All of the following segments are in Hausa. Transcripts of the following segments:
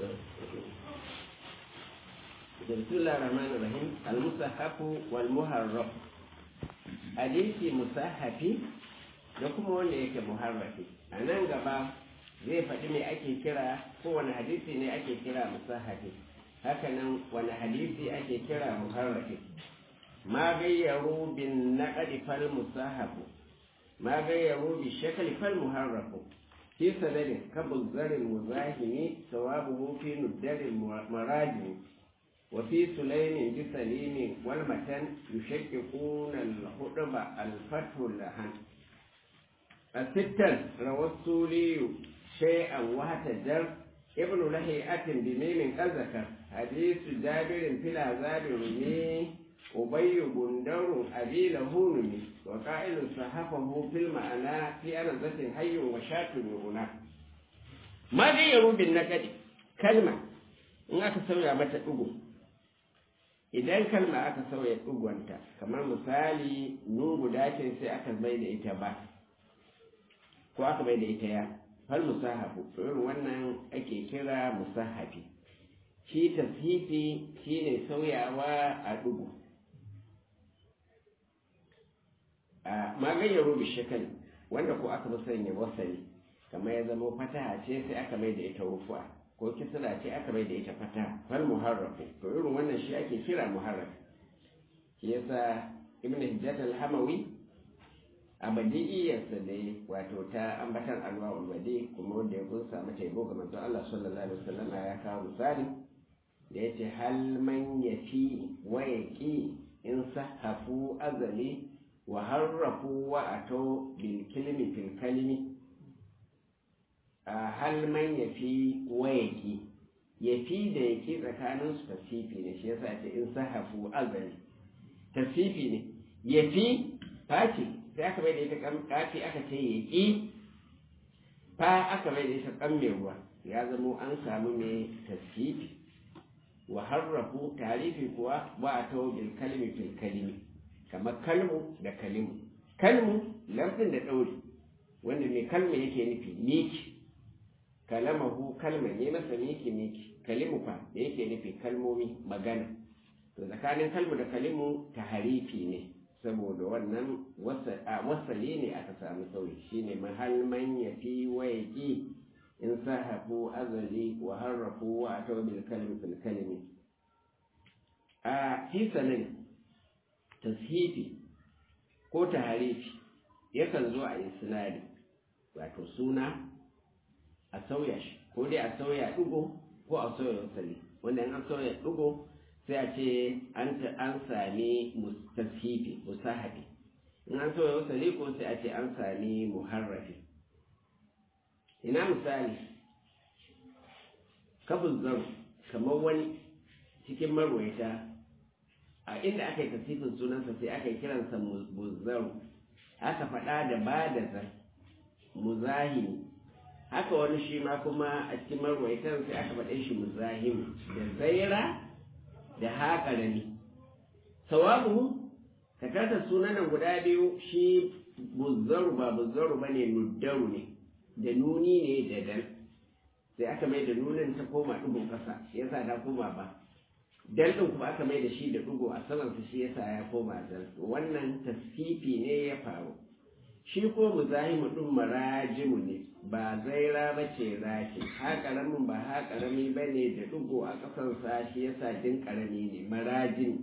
بسم الله الرحمن الرحيم المصحف والمحرف hadisi musahafi da kuma wanda yake muharrafi a nan gaba zai faɗi me ake kira ko wani hadisi ne ake kira musahafi hakanan wani hadisi ake kira muharrafi ma gayyaru bin naqdi fal musahafu ma gayyaru bi shakli fal muharrafu fi sanadin kabu zarin muzahimi sawabuhu fi nuddarin marajimi وفي سليم بسليم والمتن يشككون الخطب الفتح لهن الستا روى السولي شيئا وهتجر ابن لهيئة بميم قد ذكر حديث جابر في العذاب رمي أبي بندر أبي له نمي وقائل صحفه في المعنى في أنزة حي وشاة هنا ما غيروا بالنكد كلمة in aka sauya mata ɗigo idan kalma aka sauya ɗigonta kamar misali nun guda ce sai aka bai da ita ba ko aka bai da ita ya fal musahafu irin wannan ake kira musahafi shi tashifi shine sauyawa a ɗigo a magayyaro bishakali wanda ko aka sanya wasali kamar ya zama fataha ce sai aka mai da ita rufuwa ko kisra ce aka bai da ita fata fal muharrafu to irin wannan shi ake kira muharraf shi yasa ibn hijjat al-hamawi a badi'iyarsa da wato ta ambatan alwa ulwadi kuma wanda ya kunsa mata yabo ga manzon Allah sallallahu alaihi wasallam ya kawo misali da yace hal man yafi wa yaqi in sahafu azali wa harrafu wa ato bil kalimi fil kalimi a hal man ya fi wayaki ya fi da yake tsakanin su tasifi ne shi yasa ce in sahafu azali tasifi ne ya fi face sai aka bai da ita kafi aka ce ya ƙi fa aka bai da ita kan mai ruwa ya zamo an samu mai tasifi wa harrafu tarifi kuwa ba a tawo bil kalmi fil kalimi kamar kalmu da kalimu kalmu lamfin da ɗauri wanda mai kalma yake nufi miki kalamahu kalma ne masa miki miki kalimu fa da yake nufi kalmomi magana to tsakanin kalmu da kalimu ta harifi ne saboda wannan wasali ne aka samu sauyi shine mahal man ya fi waiki in sahafu azali wa harrafu wa ataw bil kalmi fil kalimi a fi sanin tashifi ko taharifi yakan zo a isnadi wato suna a sauya shi ko dai a sauya ɗigo ko a sauya wasali wanda in an sauya ɗigo sai a ce an sami tashifi musahafi in an sauya wasali ko sai a ce an sami muharrafi ina misali kabul zan kamar wani cikin marwaita a inda aka yi tasifin sunansa sai aka yi kiransa muzzaru aka faɗa da ba da zan muzahimi haka wani shi ma kuma a cikin marwaitan sai aka faɗe shi muzahim da zaira da haƙarami sawabu ka kasa sunanan guda biyu shi buzzaru ba buzzaru ba ne nuddaru ne da nuni ne da dal sai aka mai da nunin ta koma ɗigon ƙasa yasa ta koma ba dal ɗin kuma aka mai da shi da ɗigo a samansa shi yasa ya koma dal wannan tasfifi ne ya faru shi ko muzahimu ɗin marajimu ne ba zaira ba ce rashi ha ƙaramin ba ha ƙarami ba ne da ɗigo a ƙasansa shi yasa jin ƙarami ne marajim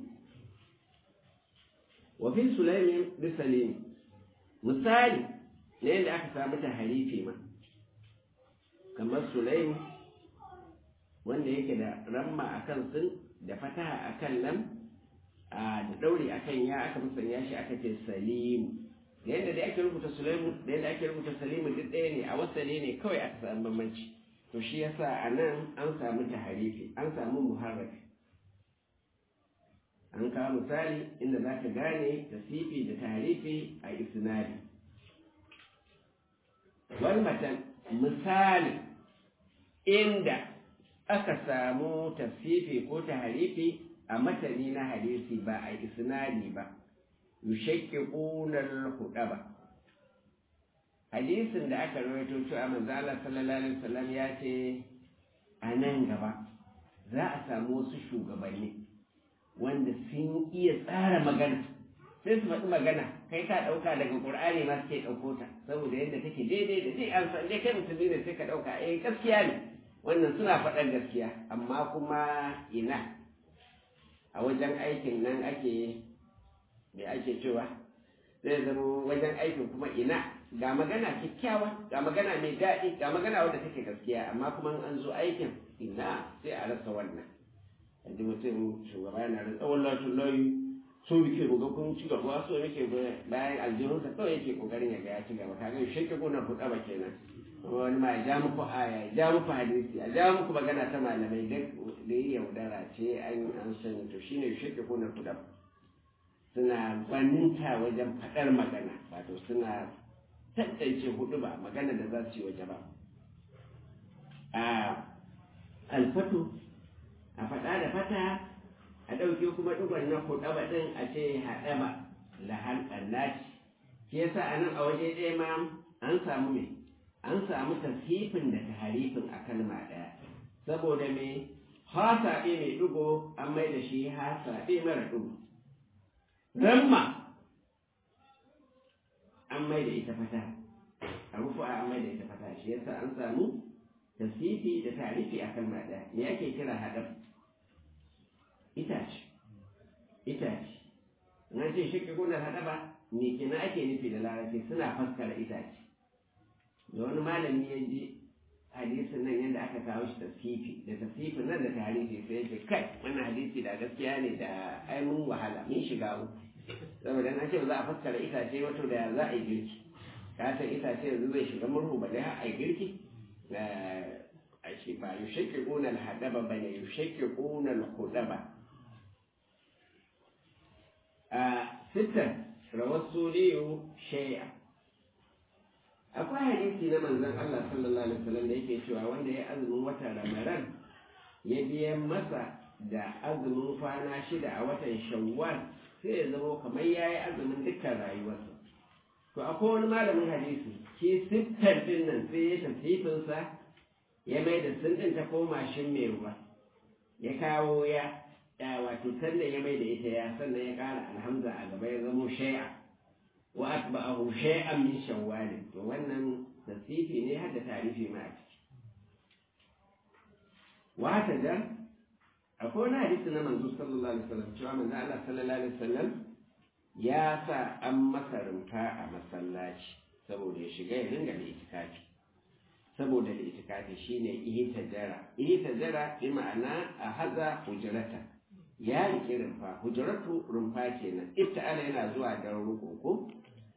wafin sulaimin bisalimi misali na yadda aka samu ta harifi ma kamar sulaimu wanda yake da ramma a kan sun da fataha a kan lam da ɗauri a kan ya aka musanya shi aka ce salimu da yadda dai ake rubuta Sulaimu da yadda ake rubuta Salimu duk ɗaya ne a wasale ne kawai aka samu bambanci to shi yasa a nan an samu taharifi an samu muharrafi an kawo misali inda za ka gane tasifi da taharifi a isnadi wal matan misali inda aka samu tasifi ko taharifi a matani na hadisi ba a isnadi ba yushakkikuna al-hudaba hadisin da aka rawaito cewa manzo Allah sallallahu alaihi wasallam ya ce a nan gaba za a samu wasu shugabanni wanda sun iya tsara magana sai su faɗi magana kai ka ɗauka daga ƙur'ani ma suke ɗauko ta saboda yadda take daidai da dai an san dai kai musulmi ne sai ka ɗauka eh gaskiya ne wannan suna faɗar gaskiya amma kuma ina a wajen aikin nan ake me ake cewa zai zama wajen aikin kuma ina ga magana kyakkyawa ga magana mai daɗi ga magana wadda take gaskiya amma kuma an zo aikin ina sai a rasa wannan yanzu mutum shugaba yana da tsawon latin layi so muke ga kun ci gaba so muke bayan aljihunsa kawai yake kokarin ya ga ya ci gaba kaga shi ke gona ku ba kenan wani ma ya ja muku aya ya ja muku hadisi ya ja muku magana ta malamai duk da yi yaudara ce an an sani to shine shi ke gona ku suna gwaninta wajen faɗar magana wato suna tantance hudu ba magana da za su yi waje ba a alfatu a faɗa da fata a ɗauke kuma ɗigon na kuɗaba ɗin a ce haɗaba lahar ɓallaci shi yasa a nan a waje ɗaya ma an samu me an samu tasifin da taharifin a kalma ɗaya saboda me hasaɓe mai ɗigo an mai da shi hasaɓe mara ɗigo ramma an mai da ita fata a rufu an mai da ita fata shi yasa an samu tasifi da tarifi a kalma ɗaya me ake kira haɗab itace itace na ce shi gonar haɗaba me kina ake nufi da larabci suna faskara itace da wani malami ya ji hadisin nan yadda aka kawo shi tasifi da tasifin nan da tarihi sai ya ce kai wannan hadisi da gaskiya ne da ai mun wahala mun shiga uku saboda na ce ba za a fassara itace wato da za a yi girki ka san itace yanzu zai shiga murhu ba dai har a yi girki a shi ba yushakki ƙunar haɗaba ba ne yushakki ƙunar hudaba a sittan rawar suriyu shay'a akwai hadisi na manzon Allah sallallahu alaihi wasallam da yake cewa wanda ya azumin watan Ramadan ya biyan masa da azumin kwana shida a watan Shawwal sai ya zama kamar yayi azumin dukkan rayuwarsa to akwai wani malamin hadisi shi sittar din nan sai ya tafsifin sa ya mai da sindin ta koma shin mai ruwa ya kawo ya wato sannan ya mai da ita ya sannan ya kara alhamza a gaba ya zamo shay'a wa atba'ahu shay'an min shawwal to wannan tasifi ne har da tarifi ma a ciki wa haka da akwai wani hadisi na manzo sallallahu alaihi wasallam cewa manzo Allah sallallahu alaihi wasallam ya sa an masa rumfa a masallaci saboda ya shiga ya ringa da itikafi saboda da itikafi shine ihtajara ihtajara bi ma'ana a haza hujrata ya rike rumfa hujratu rumfa kenan ibta'ala yana zuwa da ruko ko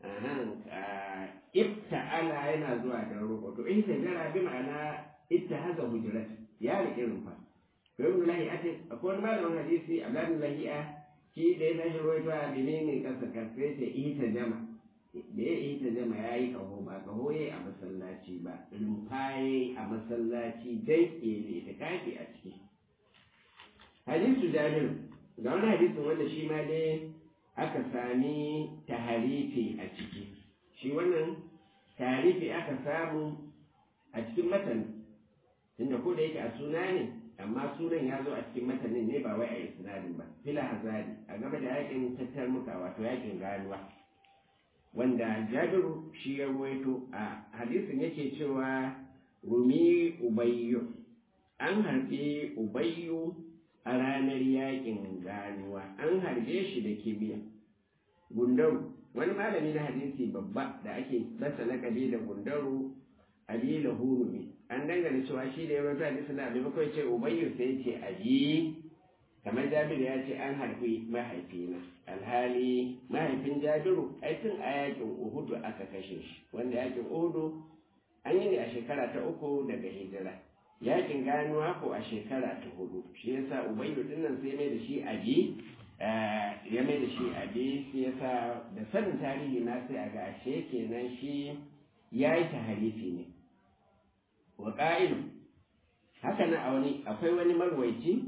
ibta'ala yana zuwa da ruko to ihtajara bi ma'ana ittahaza hujrata ya rike rumfa to ibn lahi'ati akwai wani malamin hadisi abdullahi lahi'a shi da ya tashi ruwaito a menene kasa kafe ce ihtajama da ya ita jama ya yi kaho ba kaho ya a masallaci ba rumfaye a masallaci dai ke ta kafi a ciki hadisu jabir ga wani hadisin wanda shi ma dai aka sami taharifi a ciki shi wannan taharifi aka samu a cikin matan tunda ko da yake a suna ne amma sunan ya zo a cikin matanin ne ba wai a isnadin ba fila hazari a gaba da yakin tattar muka wato yakin ganuwa wanda jabiru shi ya ruwaito a hadisin yake cewa rumi ubayyu an harbe ubayyu a ranar yakin ganuwa an harbe shi da kibiya gundaru wani malami na hadisi babba da ake basa lakabi da gundaru abila hurumi an dangane cewa shi da ya ruwaito hadisin da maimakon ce ubayyu sai ce abi kamar jabiru ya ce an harbi mahaifina alhali mahaifin jabiru ai tun a yakin uhudu aka kashe shi wanda yakin uhudu an yi ne a shekara ta uku daga hijira yakin ganuwa ko a shekara ta hudu shi yasa ubayyu dinnan sai mai da shi abi ya mai da shi abi shi yasa da sanin tarihi na sai a ga ashe kenan shi ya yi taharifi ne wa ƙa'ilu haka na a wani akwai wani marwaici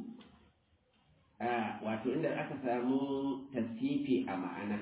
wato inda aka samu tasifi a ma'ana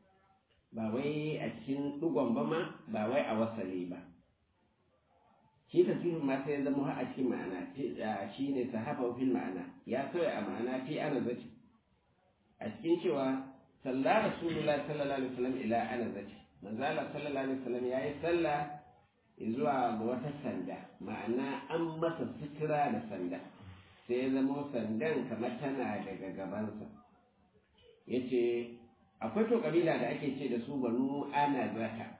ba wai a cikin ɗugon ba ma ba wai a wasali ba shi tasifin ma sai ya zama har a cikin ma'ana shi ne sahafa fil ma'ana ya sauya a ma'ana fi ana zaci a cikin cewa sallah rasulullah sallallahu alaihi wasallam ila ana zaci manzo Allah sallallahu alaihi wasallam yayi sallah zuwa ga wata sanda ma'ana an masa sutura da sanda sai ya zama sandan kamar tana daga gabansa yace akwai to kabila da ake ce da su banu ana zata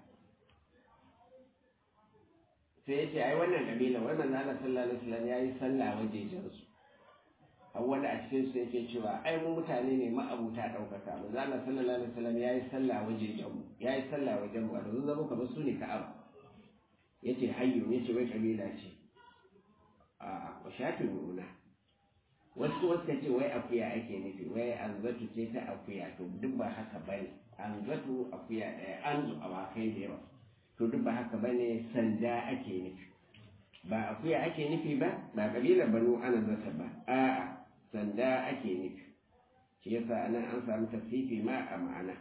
sai ya ce ai wannan kabila wai manzo Allah sallallahu alaihi wasallam yayi sallah wajejen su har wanda a cikin su yake cewa ai mu mutane ne ma'abuta daukaka manzo Allah sallallahu alaihi wasallam yayi sallah wajejen mu yayi sallah wajen mu da sun zama kamar su ne ka'aba yace hayyu yace wai kabila ce a wa shafin nuna wasu wasu ce wai akuya ake nufi wai anzatu ce ta akuya to duk ba haka bane anzatu akuya ɗaya anzu awakai da yawa to duk ba haka ba ne sanda ake nufi ba akuya ake nufi ba ba kabilar banu ana zata ba a'a sanda ake nufi shi yasa anan an samu tasifi ma a ma'ana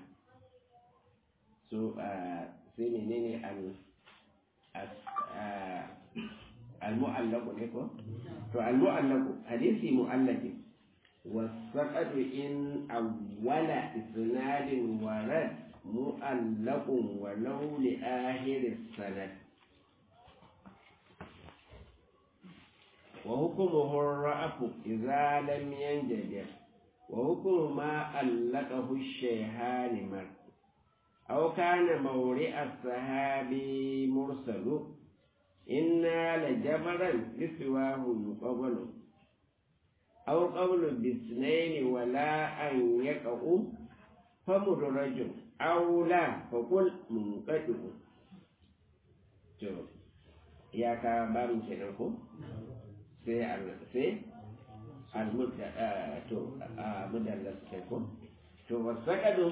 so sai menene al al-mu'allaqu ne ko to al-mu'allaqu hadisi mu'allaqi والسقط إن أول إسناد ورد مؤلق ولو لآخر السند وحكمه الرأف إذا لم ينجبر وحكم ما ألقه الشيخان مر أو كان مورئ الصحابي مرسل إنا لجبرا بسواه يقبل أو قول باثنين ولا أن يقعوا فمدرج أو لا فقل منقطع to ya ka barin kenan ko sai sai almudda to mudallas kai ko to wasaqadu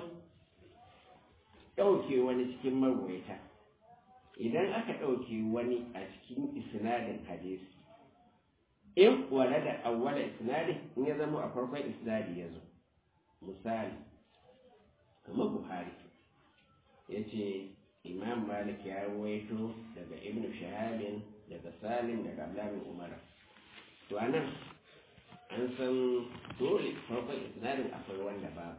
dauke wani cikin marwaita idan aka dauke wani a cikin isnadin hadisi in wala da awwala isnadi in ya zama a farkon isnadi ya zo misali kamar buhari ya ce imam malik ya ruwaito daga ibn shahabin daga salim daga abdullahi umar to anan an san dole farkon isnadin akwai wanda ba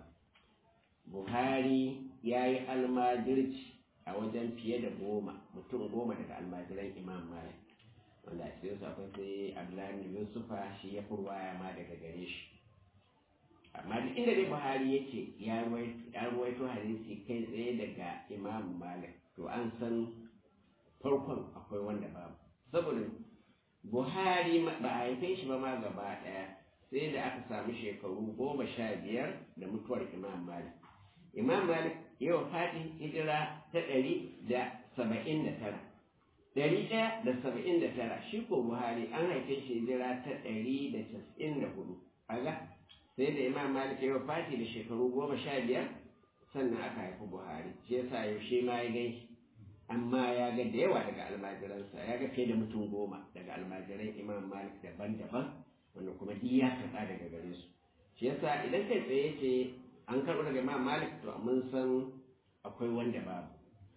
buhari ya yi almajirci a wajen fiye da goma mutum goma daga almajiran imam malik wanda a cikin su akwai sai abdullahi yusufa shi ya fi ruwaya ma daga gare shi amma duk inda dai buhari yake ya ruwaito hadisi kai tsaye daga imam malik to an san farkon akwai wanda babu saboda buhari ba a haife shi ba ma gaba daya sai da aka samu shekaru goma sha biyar da mutuwar imam malik imam malik yau fati hijira ta ɗari da saba'in da tara ɗari ɗaya da saba'in da tara shi ko buhari an haife shi hijira ta ɗari da casa'in da hudu aga sai da imam malik ya fati da shekaru goma sha biyar sannan aka haifi buhari shi yasa yaushe ma ya gai amma ya ga da yawa daga almajiransa ya ga fiye da mutum goma daga almajiran imam malik daban-daban wanda kuma duk ya karɓa daga gare su shi yasa idan kai tsaye ce an karɓo daga imam malik to mun san akwai wanda babu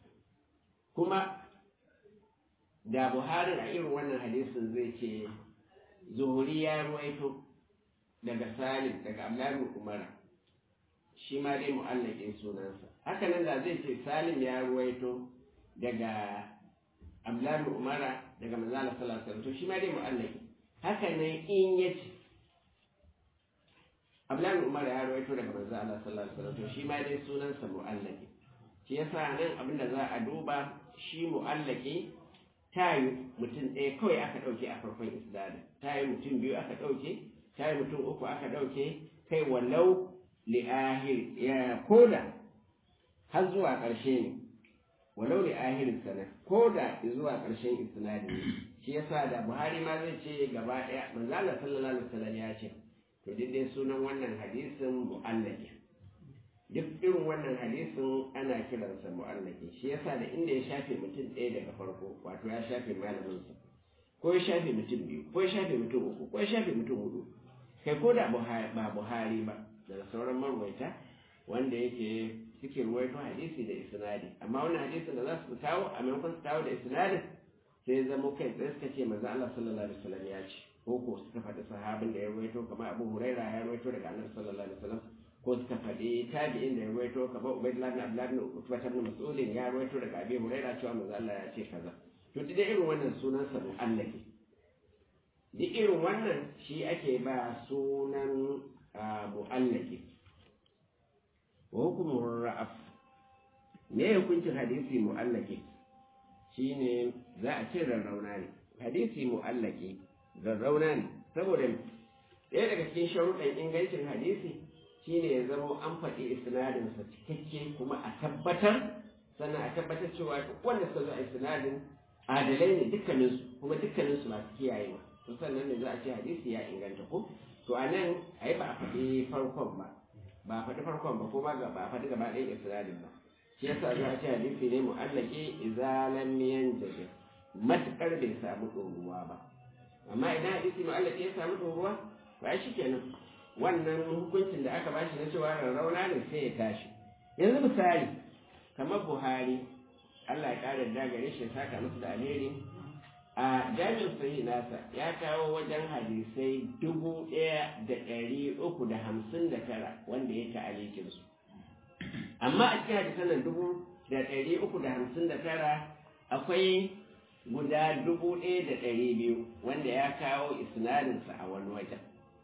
kuma da buhari a irin wannan hadisin zai ce zuhuri ya ruwaito daga salim daga abdullahi umara shi ma dai mu'allakin sunansa haka nan da zai ce salim ya ruwaito daga abdullahi umara daga manzala sallallahu alaihi to shi ma dai mu'allaki haka nan in ya ce abdullahi umara ya ruwaito daga manzala sallallahu alaihi to shi ma dai sunansa mu'allaki shi yasa nan abin da za a duba shi mu'allaki ta yi mutum ɗaya kawai aka ɗauke a farkon isnadin ta yi mutum biyu aka ɗauke ta yi mutum uku aka ɗauke kai walau li'ahir ya koda har zuwa ƙarshe ne walau li'ahir sana koda zuwa ƙarshen isnadin ne shi yasa da buhari ma zai ce gaba ɗaya manzo Allah sallallahu alaihi wasallam ya ce to duk dai sunan wannan hadisin mu'allaki duk irin wannan hadisin ana kiransa mu'allaki shi yasa da inda ya shafe mutum ɗaya daga farko wato ya shafe malaminsa ko ya shafe mutum biyu ko ya shafe mutum uku ko ya shafe mutum hudu kai ko da ba buhari ba daga sauran marwaita wanda yake suke ruwaito hadisi da isnadi amma wannan hadisin da za su kawo a maimakon su kawo da isnadin sai zama kai tsaye suka ce manzo Allah sallallahu alaihi wasallam ya ce ko ko suka faɗi sahabin da ya ruwaito kamar Abu Huraira ya ruwaito daga Annabi sallallahu alaihi wasallam ko suka faɗi tabi'in da ya ruwaito kamar Ubaydullah ibn Abdullah ibn Utbah ibn Mas'ud ya ruwaito daga Abi Huraira cewa manzo Allah ya ce kaza to duk irin wannan sunan sa mu'allaki duk irin wannan shi ake ba sunan mu'allaki wa hukumur ra'af me hukuncin hadisi mu'allaki shine za a ce rarrauna ne hadisi mu'allaki rarrauna ne saboda ɗaya daga cikin sharuɗan ingancin hadisi shine ya zama an faɗi isnadinsa cikakke kuma a tabbatar sannan a tabbatar cewa duk wanda suka zo a isnadin adalai ne dukkaninsu kuma dukkaninsu masu kiyayewa to sannan ne za a ce hadisi ya inganta ko to a nan a yi ba a faɗi farkon ba ba a faɗi farkon ba ko ba ba a faɗi gaba ɗayan isnadin ba shi yasa za a ce hadisi ne mu'allaki izalan miyan jaje matukar bai samu ɗoruwa ba amma idan hadisi mu'allaki ya samu ɗoruwa ba shi kenan wannan hukuncin da aka bashi na cewa rarrauna ne sai ya tashi yanzu misali kamar buhari allah ya ƙara da gare shi saka musu da alheri a jami'in sahih nasa ya kawo wajen hadisai dubu ɗaya da ɗari uku da hamsin da tara wanda ya ta'alikin su amma a cikin hadisan nan dubu da ɗari uku da hamsin da tara akwai guda dubu ɗaya da ɗari biyu wanda ya kawo isnadinsa a wani wajen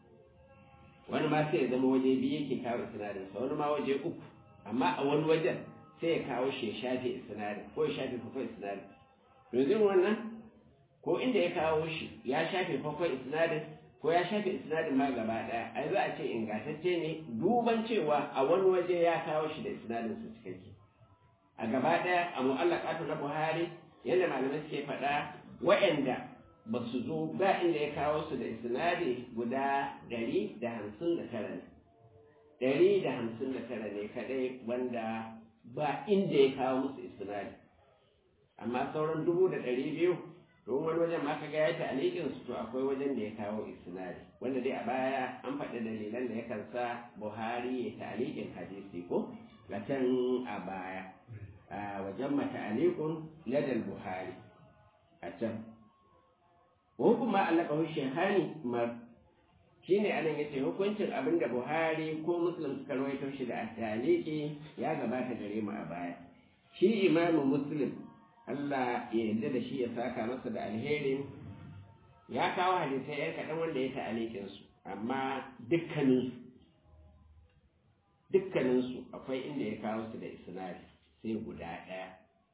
wani ma sai ya zama waje biyu yake kawo isnadinsa wani ma waje uku amma a wani wajen sai ya kawo shi ya shafe isnadin ko ya shafe farkon isnadin yanzu wannan ko inda ya kawo shi ya shafe farkon isnadin ko ya shafe isnadin ma gaba ɗaya ai za a ce ingantacce ne duban cewa a wani waje ya kawo shi da isnadin su cikakke a gaba ɗaya a mu'allaqatu na Buhari yadda malamai suke faɗa wa'anda ba su zo ba inda ya kawo su da isnadi guda ɗari da hamsin da tara ne ɗari da hamsin da tara ne kaɗai wanda ba inda ya kawo musu isnadi amma sauran dubu da ɗari biyu don wani wajen ma kaga ya ta'alikin su to akwai wajen da ya kawo isnadi wanda dai a baya an faɗi dalilan da yakan sa Buhari ya ta'alikin hadisi ko can a baya a wajen mata'alikun ladal Buhari a can ko kuma allaka shehani mar shine anan yace hukuncin abin da Buhari ko Muslim suka rawaito shi da ta'aliki ya gabata gare mu a baya shi imamu Muslim Allah ya yarda da shi ya saka masa da alherin ya kawo hadisai yan kaɗan wanda ya ta'alikin su amma dukkaninsu dukkaninsu akwai inda ya kawo su da isnadi sai guda ɗaya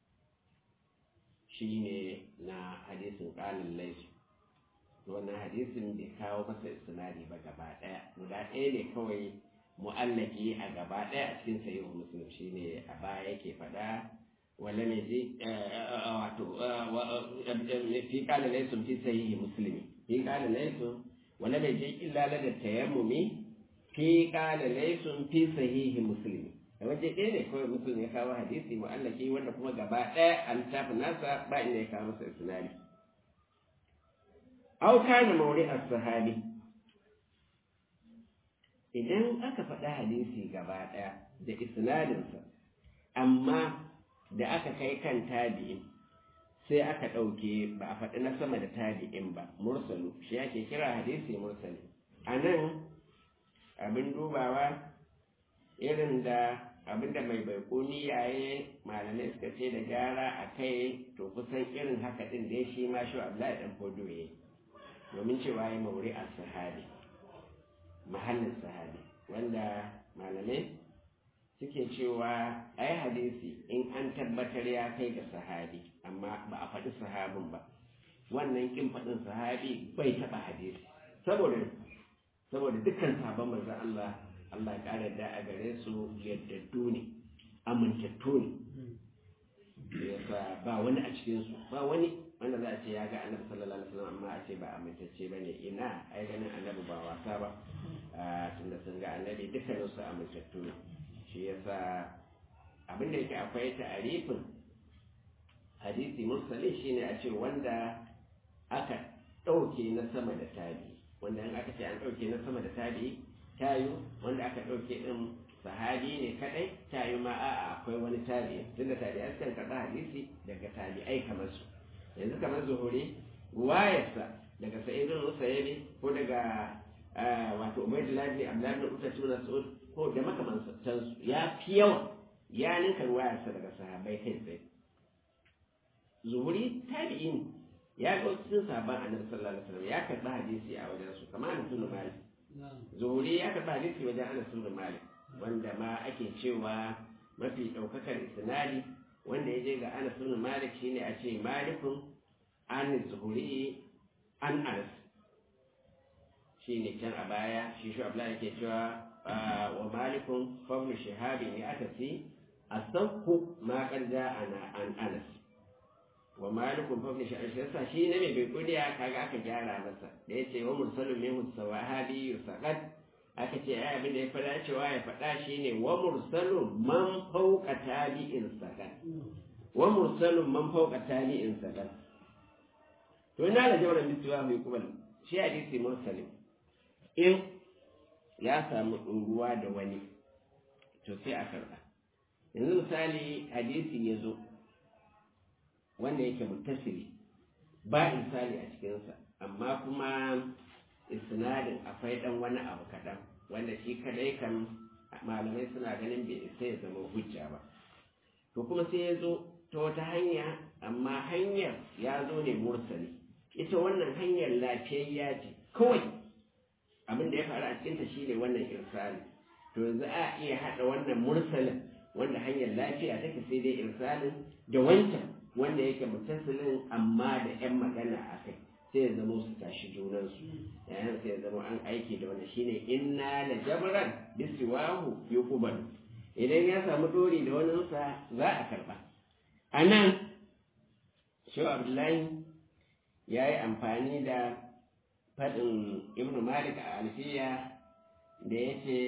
shine na hadisin ƙalin laisu wannan hadisin bai kawo masa isnadi ba gaba ɗaya guda ɗaya ne kawai mu'allaki a gaba ɗaya a cikin sahihu muslim shine a baya yake faɗa ولم يجي في قال ليس في صحيح مسلم في قال ليس ولم يجي إلا لدى التيمم في قال ليس في صحيح مسلم waje ɗaya ne kawai mutum ya kawo hadisi mu'allaki wanda kuma gaba ɗaya an tafi nasa ba inda ya kawo masa isnadi au kana mauri as-sahabi idan aka faɗa hadisi gaba ɗaya da isnadinsa amma da aka kai kan tabi'in sai aka ɗauke ba a faɗi na sama da tabi'in ba mursalu shi ake kira hadisi mursali a nan abin dubawa irin da abin da mai baikuni yaye malamai suka ce da gyara a kai to kusan irin haka ɗin da shi ma shi abdullahi ɗan fodo ya domin cewa ya mauri a sahabi mahallin sahabi wanda malamai suke cewa ai hadisi in an tabbatar ya kai ga sahabi amma ba a faɗi sahabin ba wannan kin faɗin sahabi bai taɓa hadisi saboda saboda dukkan sahabban manzon Allah Allah ya ƙara da a gare su yaddaddu ne amintattu ne yasa ba wani a cikin su ba wani wanda za a ce ya ga annabi sallallahu alaihi wasallam amma a ce ba amintacce bane ina ai ganin annabi ba wasa ba tunda sun ga annabi dukkanin su amintattu ne shi yasa abin da yake akwai ta'arifin hadisi mursali shine a ce wanda aka ɗauke na sama da tabi wanda in aka ce an ɗauke na sama da tabi tayu wanda aka ɗauke ɗin sahabi ne kaɗai tayu ma a'a akwai wani tabi tunda tabi an kan karɓa hadisi daga tabi'ai kamar su yanzu kamar zuhuri ruwayarsa daga sa'idun musayyabi ko daga wato ubaidullah bin abdullah bin uta tuna sa'ud ko da makamantansu ya fi yawa ya ninka ruwayarsa daga sahabbai kai tsaye zuhuri tabi'i ne ya ga cikin sahabban annabi sallallahu alaihi wasallam ya karɓi hadisi a wajen su kamar Anas bin Malik zuhuri ya karɓi hadisi wajen Anas bin Malik wanda ma ake cewa mafi ɗaukakar isnadi wanda ya je ga Anas bin Malik shine a ce Malikun an zuhuri an Anas shine can a baya shi shi Abdullahi yake cewa wa Malikun fawlu shahabi ne aka ce asabku ma qarja ana an Anas wa malikun fa shi yasa shi ne mai kuriya kaga aka gyara masa da yace wa mursalun minhu sawahabi yusaqad aka ce ai abin da ya fada cewa ya fada shine wa mursalun man fawqa tabi'in saqad wa mursalun man fawqa tabi'in saqad to ina da jawran bisuwa mai kubal shi hadisi mursalin in ya samu ruwa da wani to sai a karba yanzu misali hadisi ya zo wanda yake muttasiri ba insani a cikinsa amma kuma isnadin akwai dan wani abu kaɗan wanda shi kadai kan malamai suna ganin bai isa ya zama hujja ba to kuma sai ya zo ta wata hanya amma hanyar ya zo ne mursali ita wannan hanyar lafiyayya ce kawai abin da ya faru a cikinta shine wannan irsali to yanzu a iya haɗa wannan mursalin wanda hanyar lafiya take sai dai irsalin da wancan wanda yake mutasilin amma da 'yan magana a kai sai ya zama su tashi junansu yayin sai ya zama an aiki da wani shine inna la jabran bisiwahu yuqbal idan ya samu dori da wani sa za a karba anan shi abdullahi ya yi amfani da faɗin ibn malik a alfiya da ya ce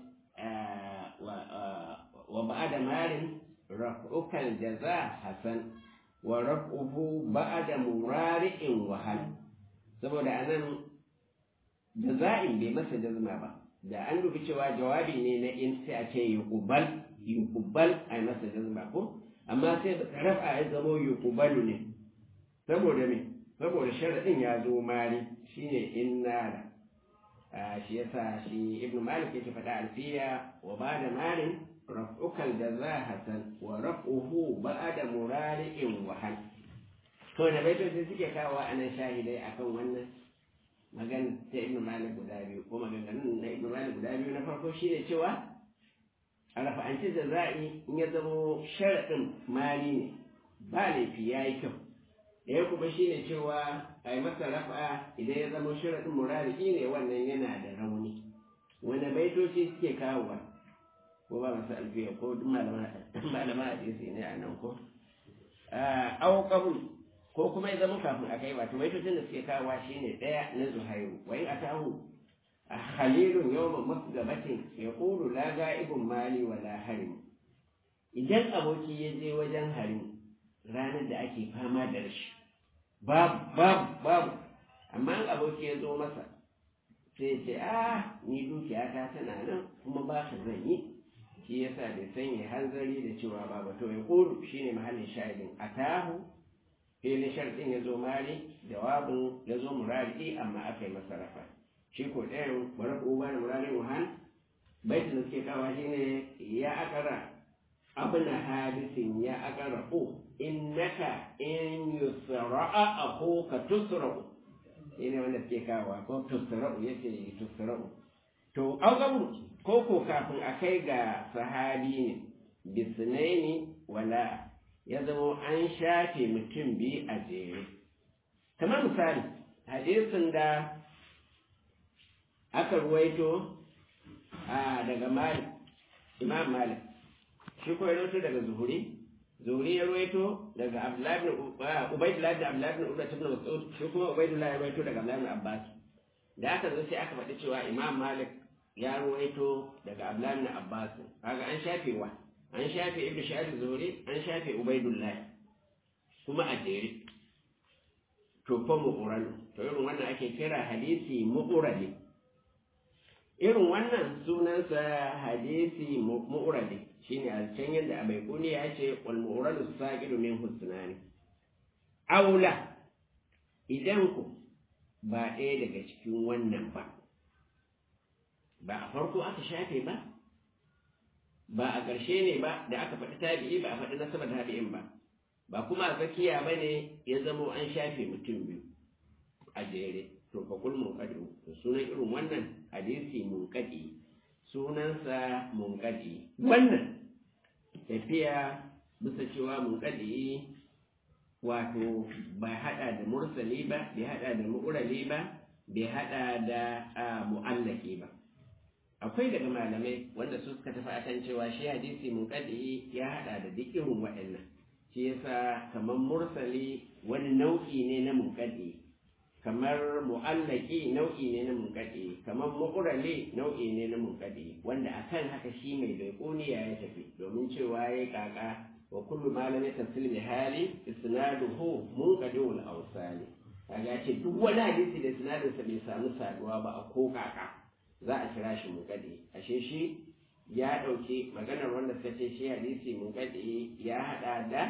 wa ba'ada marin raf'ukal jaza hasan wa raf'uhu ba'da murari'in wahal saboda anan jaza'in bai masa jazma ba da an dubi cewa jawabi ne na in sai a ce yuqbal yuqbal ai masa jazma ko amma sai da rafa ya zamo yuqbalu ne saboda me saboda sharadin ya zo mari shine inna la shi yasa shi ibnu malik yake faɗa alfiya wa ba'da marin رفعك الجزاء حسن ورفعه بعد مرارع وهل to da baitoci suke kawo a nan shahidai akan wannan magana ta ibnu malik guda biyu ko maganganun na ibnu malik guda biyu na farko shine cewa a rafa'anci da za'i in ya zamo sharaɗin mali ne ba laifi ya yi kyau ɗaya kuma shine cewa a yi masa rafa idan ya zamo sharaɗin murari ne wannan yana da rauni wanda baitoci suke kawowa ko ba masu alfiya ko duk malama hadisi ne a nan ko au qabul ko kuma ya zama kafin a kai wato baitocin da suke kawowa shine daya na zuhairu wa in atahu khalilun yawma masgabatin yaqulu la ga'ibun mali wa la harim idan aboki ya je wajen harim ranar da ake fama da rashi babu babu babu amma aboki ya zo masa sai ya ce ah ni dukiyata tana nan kuma ba ka zan yi shi yasa bai sanya hanzari da cewa ba ba to ya kuru shine mahallin shahidin atahu filin sharɗin ya zo mari jawabin ya zo murari amma aka yi masa rafa shi ko ɗayan bari ko ba da murari wuhan baitin da suke kawa shine ya akara abna hadisin ya akara o innaka in yusra'a akhuka tusra'u shine wanda suke kawa ko tusra'u yace tusra'u to augabu ko ko kafin a kai ga sahabi ne bisnaini wala ya zama an shafe mutum biyu a jere kamar misali hadisin da aka ruwaito a daga malik imam malik shi ko ya ruwaito daga zuhuri zuhuri ya ruwaito daga abdullahi ibn ubaydullah da abdullahi ibn ubay ibn mas'ud shi kuma ubaydullah ya ruwaito daga abdullahi ibn abbas da aka zo sai aka faɗi cewa imam malik ya ruwaito daga abdullahi ibn abbas kaga an shafe wa an shafe ibnu shahid zuhuri an shafe ubaydullah kuma a jere to fa mu'ural to irin wannan ake kira hadisi mu'urali irin wannan sunansa hadisi mu'urali shine a can yadda abai kuni ya ce wal mu'uralu saqidu min husnani aula idan ku ba ɗaya daga cikin wannan ba ba a farko aka shafe ba ba a ƙarshe ne ba da aka faɗi tabi'i ba a faɗi nasabar tabi'in ba ba kuma a tsakiya ba ne ya zamo an shafe mutum biyu a jere to fa kul munqadi sunan irin wannan hadisi munqadi sunansa munqadi wannan tafiya bisa cewa munqadi wato bai hada da mursali ba bai hada da mu'rali ba bai hada da mu'allaki ba akwai daga malamai wanda su suka tafi akan cewa shi hadisi munqadi ya hada da duk irin waɗannan shi yasa kamar mursali wani nau'i ne na munqadi kamar mu'allaki nau'i ne na munqadi kamar mu'rali nau'i ne na munqadi wanda akan haka shi mai baikuniya ya tafi domin cewa ya kaka wa kullu ma lam yatasil bi hali isnaduhu munqadiul awsali kaga ce duk wani hadisi da isnadinsa bai samu saduwa ba a ko kaka za a kira shi munqadi ashe shi ya ɗauki maganar wanda suka ce shi hadisi munqadi ya hada da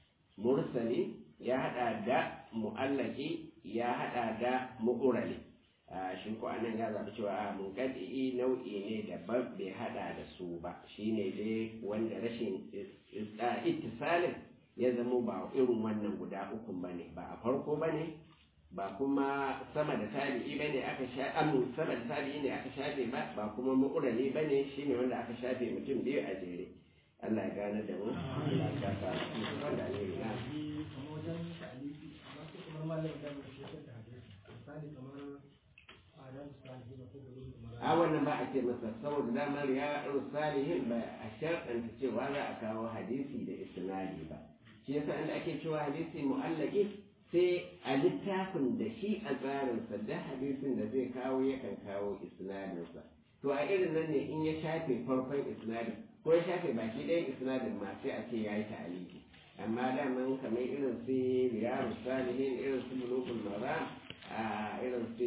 mursali ya hada da mu'allaki ya hada da mu'urali shi ko anan ya zaɓi cewa a munqadi nau'i ne daban bai hada da su ba shine dai wanda rashin ittisalin ya zamo ba irin wannan guda uku bane ba a farko bane ba kuma sama da tabi'i bane aka sha amu sama da tabi'i ne aka shafe ba ba kuma mu'urali bane shine wanda aka shafe mutum biyu a jere Allah ya gane da mu Allah ya sa mu wanda ne na kamar wajen ta'alifi amma sai kamar malamin da mu shi da hadisi misali kamar adam salihin ko bulugul a wannan ba a ce masa saboda damar ya salihin ba a sharɗanta cewa za a kawo hadisi da isnadi ba shi yasa inda ake cewa hadisi mu'allaki sai a littafin da shi a tsarinsa da hadisin da zai kawo yakan kawo isnadinsa to a irin nan ne in ya shafe farkon isnadin ko ya shafe baki ɗayan isnadin ma sai a ce ya yi ta'aliki amma daman kamar irin su riyadu salihin irin su bulugul maram a irin su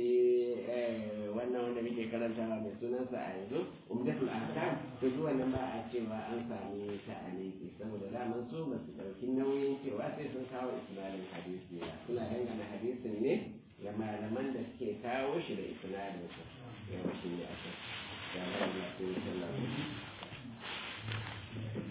wannan wanda muke karantawa mai sunansa a yanzu umdatul ahkam to zuwa nan ba a cewa an sami ta'aliki saboda daman su ba su ɗauki nauyin cewa sai sun kawo isnadin hadisi ba suna dangana hadisin ne ga malaman da suke kawo shi da isnadin sa yawa shi ne aka ya bari na sai sallallahu